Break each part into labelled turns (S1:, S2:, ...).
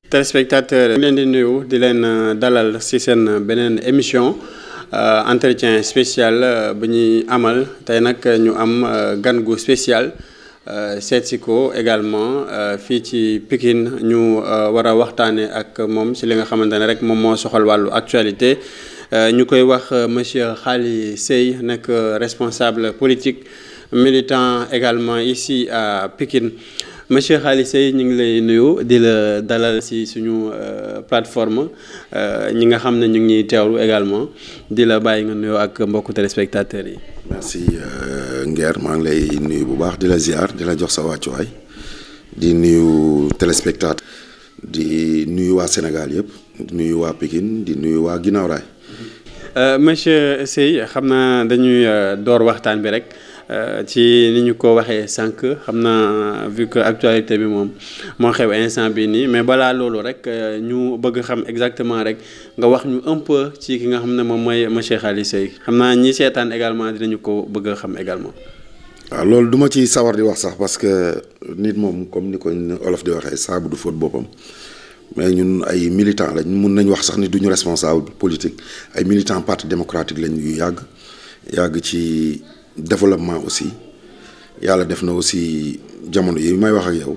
S1: téléspectateurs leen di nuyu di leen dalal ci seen beneen émission entretien spécial bu ñuy amal tey nag ñu am gan gu spécial seet si ko également fii ci Pikine ñu war a waxtaanee ak moom ci li nga xamante ne rek moom moo soxal wàllu actualité ñu koy wax monsieur Khaly Seye nekk responsable politique militant également ici à Pikine monsieur Khaly Seye ñu ngi lay nuyu di la dalal ci suñu plateforme ñi nga xam ne ñu ngi ñuy teewlu également di la bàyyi nga nuyoo ak mbokku téléspectateurs yi.
S2: merci Nguer maa ngi lay nuyu bu baax di la ziar di la jox sa wàccuwaay di nuyu téléspectateur di nuyu waa Sénégal yëpp di nuyu waa Pikine di nuyu waa Guinaw Rail.
S1: monsieur Seye xam naa dañuy door waxtaan bi rek. ci ni ñu ko waxee sànq xam naa vu que actualité bi moom moo xew instant bi nii mais balaa loolu rek ñu bëgg xam exactement rek nga wax ñu un peu ci ki nga xam ne moom mooy monsieur Khaly Seye xam naa ñi seetaan également dinañu ko bëgg a xam également.
S2: waaw loolu duma ci sawar di wax sax parce que nit moom comme ni ko olof di waxee saabu du fóot boppam mais ñun ay militants lañ mun nañ wax sax ni duñu responsable politique ay militants parti démocratique lañ yu yàgg yàgg ci. développement aussi yàlla def na aussi jamono yi may wax ak yow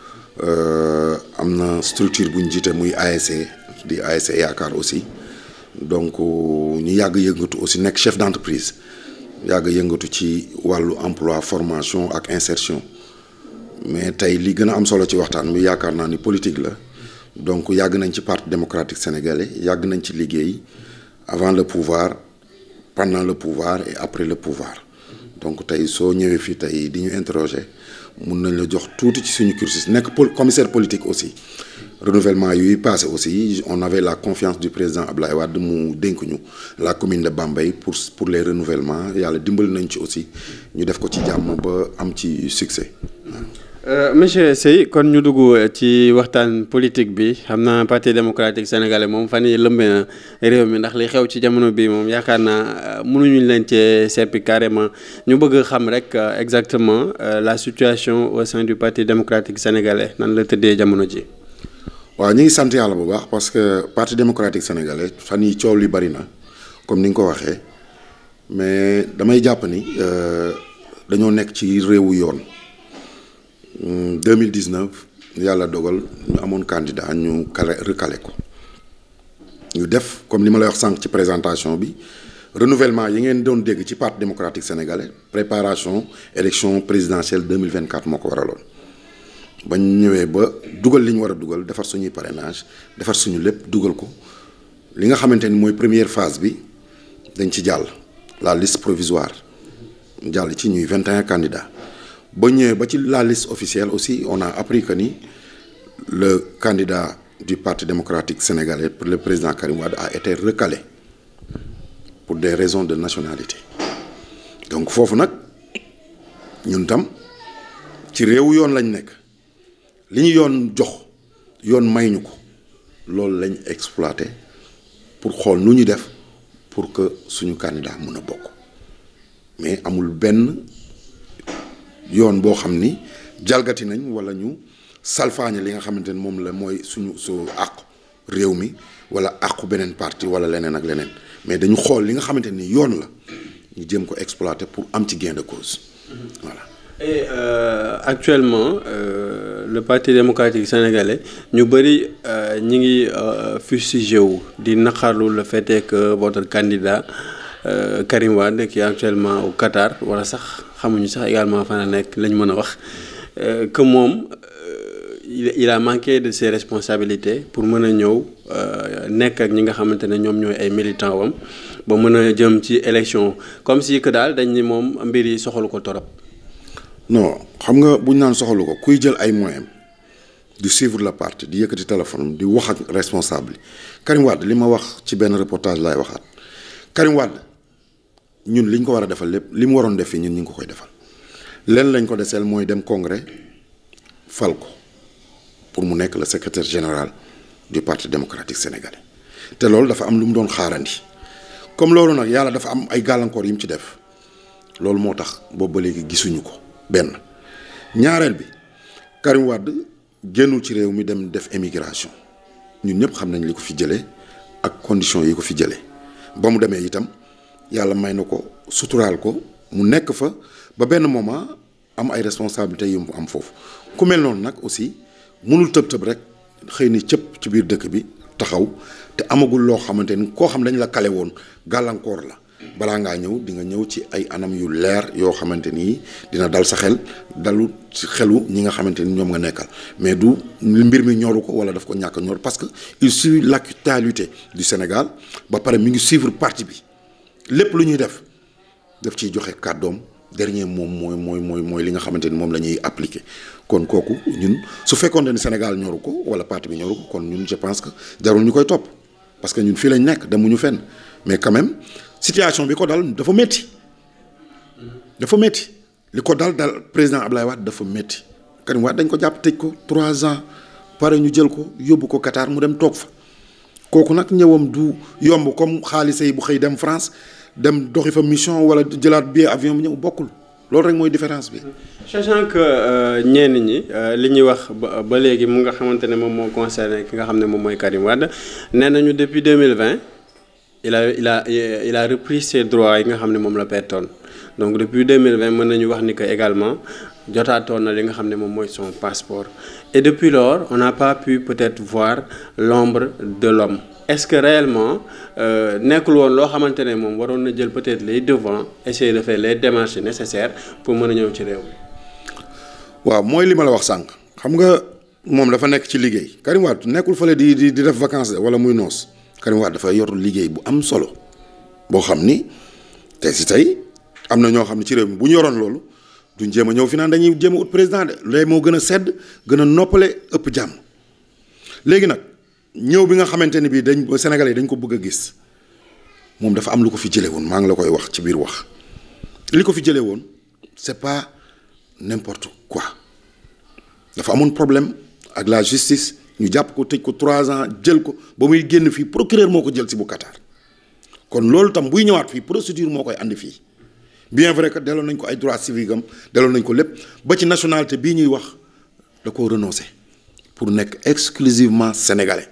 S2: am na structure bu ñu jiite muy ASC di ASC yaakaar aussi donc ñu yàgg yëngatu aussi nekk chef d'entreprise yàgg yëngatu ci wàllu emploi formation ak insertion mais tey li gën a am solo ci waxtaan bi yaakaar naa ni politique la donc yàgg nañ ci parti démocratique sénégalais yàgg nañ ci liggéey avant le pouvoir pendant le pouvoir et après le pouvoir donc tey soo ñëwee fii tey di ñu interroger mun nañ la jox tuuti ci suñu cursus nekk commissaire politique aussi renouvellement yuy passé aussi on avait la confiance du président Ablaye Wade mu dénk ñu la commune de Bambey pour pour les renouvellements yàlla dimbali nañ ci aussi ñu def ko ci jàmm ba am ci succès.
S1: monsieur Seye kon ñu dugg ci waxtaan politique bi xam naa parti démocratique sénégalais moom fan yii lëmbee na réew mi ndax li xew ci jamono bi moom yaakaar naa mënuñu leen cee seppi carrément ñu bëgg xam rek exactement la situation au sein du parti démocratique sénégalais nan la tëddee jamono ji.
S2: waaw ñu ngi sant yàlla bu baax parce que parti démocratique sénégalais fan yi coow li bari na comme ni nga ko waxee mais damay jàpp ni dañoo nekk ci réewu yoon. 2019 yàlla dogal ñu amoon candidat ñu kale recalé ko ñu def comme li ma lay wax sànq ci présentation bi renouvellement yi ngeen doon dégg ci parti démocratique sénégalais préparation élection présidentielle 2024 moo ko waraloon ba ñu ñëwee ba dugal li ñu war a dugal defar suñuy parrainage defar suñu lépp dugal ko li nga xamante ni mooy première phase bi dañ ci jàll la liste provisoire jàll ci ñuy 21 candidats. ba ñëwee ba ci la liste officielle aussi on a appris que ni le candidat du parti démocratique sénégalais pour le président Karim Wade a été recalé pour des raisons de nationalité donc foofu nag ñun tam ci réewu yoon lañ nekk li ñu yoon jox yoon may ñu ko loolu lañ exploité pour xool nu ñu def pour que suñu candidat mun a bokk mais amul benn. yoon boo xam ni jalgati nañ wala ñu salfaañe li nga xamante ni moom la mooy suñu su àqu réew mi wala àqu beneen parti wala leneen ak leneen mais dañu xool li nga xamante ni yoon la ñu jéem ko exploiter pour am ci gain de cause voilà.
S1: et euh, actuellement euh, le parti démocratique sénégalais ñu bëri ñi ngi fustigé wu di naqarlu le fait que votre candidat euh, Karim Wade qui est actuellement au Qatar wala sax. xamuñu sax également fan la nekk lañ mën a wax que moom il a manqué de ses responsabilités pour mën a ñëw nekk ak ñi nga xamante ne ñoom ñooy ay militants wam ba mën a jëm ci élection comme si que daal dañ ni moom mbir yi soxalu ko torop
S2: non xam nga bu ñu naan soxalu ko kuy jël ay moyens di suivre le parti di yëkkati téléphone di wax ak responsable Karim Wade li ma wax ci benn reportage laay waxaat Karim Wade ñun li ñu ko war a defal lépp li mu waroon def fii ñun ñu ngi ko koy defal leen lañ ko deseel mooy dem congrès fal ko pour mu nekk le secrétaire général du parti démocratique sénégalais te loolu dafa am lu mu doon xaarandi comme loolu nag yàlla dafa am ay gàllankoor yi mu ci def loolu moo tax boobu ba léegi gisuñu ko benn ñaareel bi Karim Wade génnul ci réew mi dem def émigration ñun ñëpp xam nañ li ko fi jëlee ak conditions yi ko fi jëlee ba mu demee itam yàlla may na ko suturaal ko mu nekk fa ba benn moment am ay responsabilités yu mu am foofu ku mel noonu nag aussi mënul tëb tëb rek xëy ni cëpp ci biir dëkk bi taxaw te amagul loo xamante ni koo xam dañ la kale woon gàllankoor la balaa ngaa ñëw di nga ñëw ci ay anam yu leer yoo xamante ni dina dal sa xel dalu ci xelu ñi nga xamante ni ñoom nga nekkal mais du mbir mi ñoru ko wala daf ko ñàkk ñor parce que il suit l'actualité du Sénégal ba pare mi ngi suivre parti bi lépp lu ñuy def daf ciy joxe kàddoom dernier moom mooy mooy mooy mooy li nga xamante ni moom la ñuy appliquer kon kooku ñun su fekkoon ne Sénégal ñoru ko wala parti bi ñoru ko kon ñun je pense que jarul ñu koy topp parce que ñun fii lañ nekk demuñu fenn mais quand même situation bi ko dal dafa métti dafa métti li ko dal dal président Ablaye Wade dafa métti Karim Wade dañ ko jàpp tëj ko trois ans pare ñu jël ko yóbbu ko Qatar mu dem toog fa kooku nag ñëwam du yomb comme xaalisa yi bu xëy dem France dem doxi fa mission wala jëlaat billet avion bi ñëw bokkul loolu rek mooy différence bi.
S1: sachant que ñenn ñi li ñuy wax ba ba léegi mu nga xamante ne moom moo concerné ki nga xam ne moom mooy Karim Wade nee nañu depuis 2020 il a il a il a repris ses droits yi nga xam ne moom la pertoon donc depuis 2020 mën nañu wax ni que également jotaatoon na li nga xam ne moom mooy son passeport et depuis lors on n'a pas pu peut-être voir l'ombre de l'homme est-ce que réellement nekkul woon loo xamante ne moom waroon na jël peut-être les devants essayer de faire les démarches nécessaires pour mën a ñëw ci réew mi.
S2: waaw mooy li ma la wax sànq xam nga moom dafa nekk ci liggéey Karim Wade nekkul fële di di di def vacances wala muy noos Karim Wade dafa yor liggéey bu am solo boo xam ni tey si tey am na ñoo xam ne ci réew mi bu ñu yoroon loolu duñ jéem a ñëw fi naan dañuy jéem a ut président de léegi moo gën a sedd gën a noppale ëpp jàmm léegi nag. ñëw bi nga xamante ni bii dañ Sénégalais dañ ko bëgg a gis moom dafa am lu ko fi jëlee woon maa ngi la koy wax ci biir wax li ko fi jëlee woon c'est pas n'importe quoi dafa amoon problème ak la justice ñu jàpp ko tëj ko trois ans jël ko ba muy génn fii procureur moo ko jël si bu Qatar kon loolu tam buy ñëwaat fii procédure moo koy andi fii bien vrai que delloo nañ ko ay droits civiques am delloo nañ ko lépp ba ci nationalité bii ñuy wax da koo renoncer pour nekk exclusivement sénégalais.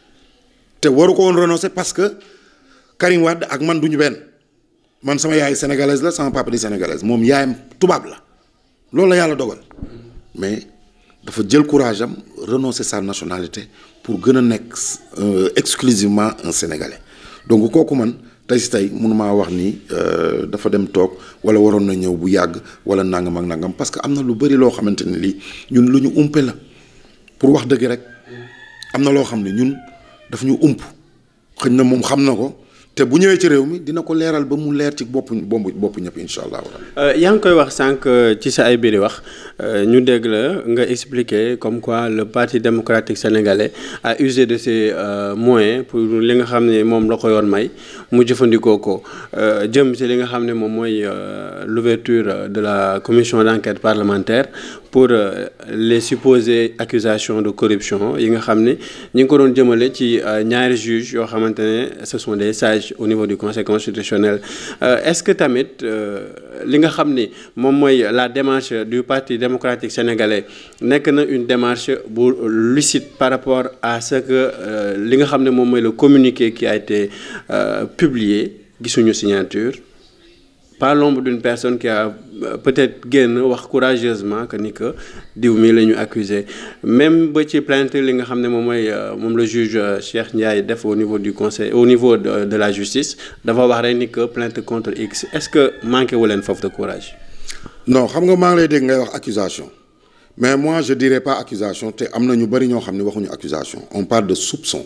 S2: te waru ko woon renoncer parce que Karim Wade ak man duñu benn man sama yaay sénégalaise la sama papa di sénégalaise moom yaayam tubaab la loolu la yàlla dogal mais dafa jël courage am renoncer sa nationalité pour gën a nekk exclusivement un sénégalais donc kooku man tey si tey mënumaa wax ni dafa dem toog wala waroon na ñëw bu yàgg wala nangam ak nangam parce que am na lu bari loo xamante ni lii ñun lu ñu umpe la pour wax dëgg rek am na loo xam ne ñun. daf ñu ump xëñ na moom xam na ko te bu ñëwee ci réew mi dina ko leeral ba mu leer ci boppu bombu bopp ñëpp incha allah.
S1: yaa ngi koy wax sànq ci sa ay biir wax ñu dégg la nga expliquer comme quoi le parti démocratique sénégalais a usé de ses moyens pour li nga xam ne moom la ko yoon may mu jëfandikoo ko jëm ci li nga xam ne moom mooy l'ouverture de la commission d'enquête parlementaire pour les supposées accusations de corruption yi nga xam ne ñi ngi ko doon jëmale ci ñaari juges yoo xamante ne ce sont des sages au niveau du conseil constitutionnel est-ce que tamit li nga xam ni moom mooy la démarche du parti démocratique sénégalais nekk na une démarche bu lucide par rapport à ce que li nga xam ne moom mooy le communiqué qui a été publié gisuñu signature pas l'ombre d'une personne qui a peut-être génn wax courageusement que ni que diw mi la ñu accusé même ba ci plainte li nga xam ne moom mooy moom le juge Cheikh Ndiaye def au niveau du conseil au niveau de de la justice dafa wax rek ni que plainte contre X est-ce que manqué wu leen foofu de courage.
S2: non xam nga maa ngi lay dégg ngay wax accusation mais moi je dirais pas accusation te am na ñu bari ñoo xam ne waxuñu accusation on parle de soupçon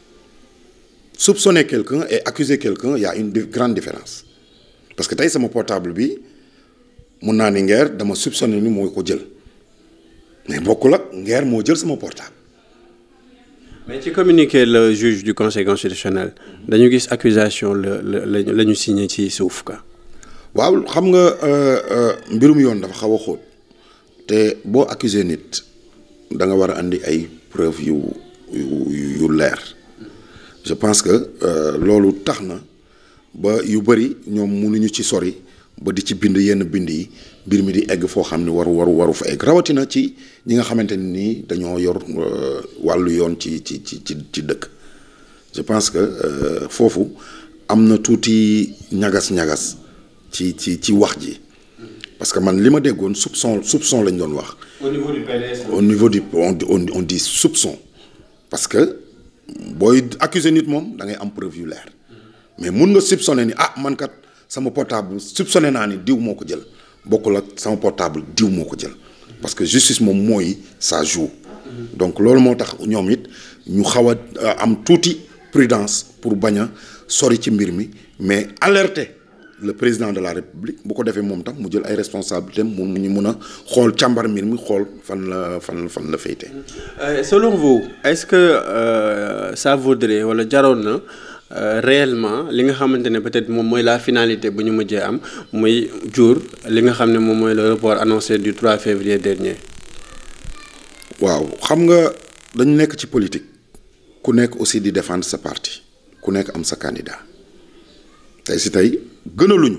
S2: soupçonner quelqu'un et accuser quelqu'un il y a une grande différence. parce que tey sama portable bi mun naa ni ngeer dama soupçonné ni moo ko jël mais bokkul ak ngeer moo jël sama portable.
S1: mais ci communiqué le juge du conseil constitutionnel dañu gis accusation la la la ñu signé ci suuf ka
S2: waaw xam nga mbirum yoon dafa xaw a xóot te boo accusé nit da nga war a andi ay preuve yu yu yu leer je pense que loolu tax na. ba yu bëri ñoom mënuñu ci sori ba di ci bind yenn bind yi mbir mi di egg foo xam ne waru waru waru fa egg rawatina ci ñi nga xamante ni nii dañoo yor wàllu yoon ci ci ci ci ci dëkk je pense que foofu am na tuuti ñagas-ñagas ci ci ci wax ji parce que man li ma déggoon soupçon soupçon lañ doon wax.
S1: au niveau du PDS.
S2: au niveau du on on on dit soupçon parce que booy accuser nit moom da ngay am preuve yu leer mais mun nga soupçonné ni ah man kat sama portable soupçonné naa ni diw moo ko jël bokkul ak sama portable diw moo ko jël parce que justice moom mooy ça joue. donc loolu moo tax ñoom it ñu xaw a am tuuti prudence pour bañ a sori ci mbir mi mais alerter. le président de la république bu ko defee moom tam mu jël ay responsabilités mu ñu mun a xool càmbar mbir mi xool fan la fan fan la féete.
S1: selon vous est-ce que euh, ça vaudrait wala jaroon na réellement li nga xamante ne peut-être moom mooy la finalité bu ñu mujjee am muy jur li nga xam ne moom mooy le report annoncé du 3 février dernier.
S2: waaw xam nga dañu nekk ci politique ku nekk aussi di défendre sa parti ku nekk am sa candidat tey si tey. gënaluñu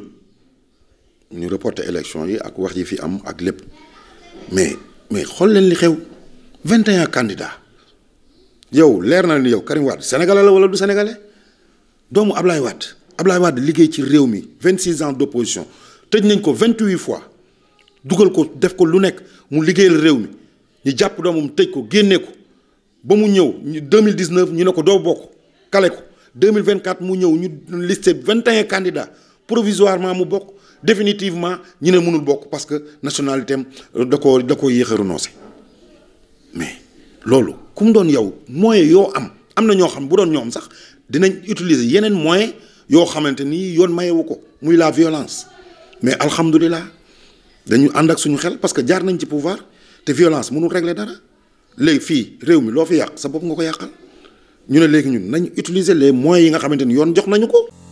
S2: ñu reporter élection yi ak wax yi fi am ak lépp mais mais xool leen li xew 21 candidats yow leer na ni yow Karim Wade sénégalais la wala du sénégalais doomu Ablaye Wade Ablaye Wade liggéey ci réew mi 26 ans d'opposition tëj nañ ko 28 fois dugal ko def ko lu nekk mu liggéeyal réew mi ñu jàpp doomam tëj ko génne ko ba mu ñëw ñu 2019 ñu ne ko doo bokk kale ko 2024 mu ñëw ñu listé 21 candidats. provisoirement mu bokk définitivement ñu ne mënul bokk parce que nationalité am da koo da koo yéex a renoncé mais loolu ku mu doon yow moyen yoo am am na ñoo xam bu doon ñoom sax dinañ utiliser yeneen moyen yoo xamante ni yoon mayewu ko muy la violence mais alhamdulilah dañu ànd ak suñu xel parce que jaar nañ ci pouvoir te violence mënul régler dara léegi fii réew mi loo fi yàq sa bopp nga ko yàqal ñu ne léegi ñun nañ utiliser les moyens yi nga xamante ni yoon jox nañu ko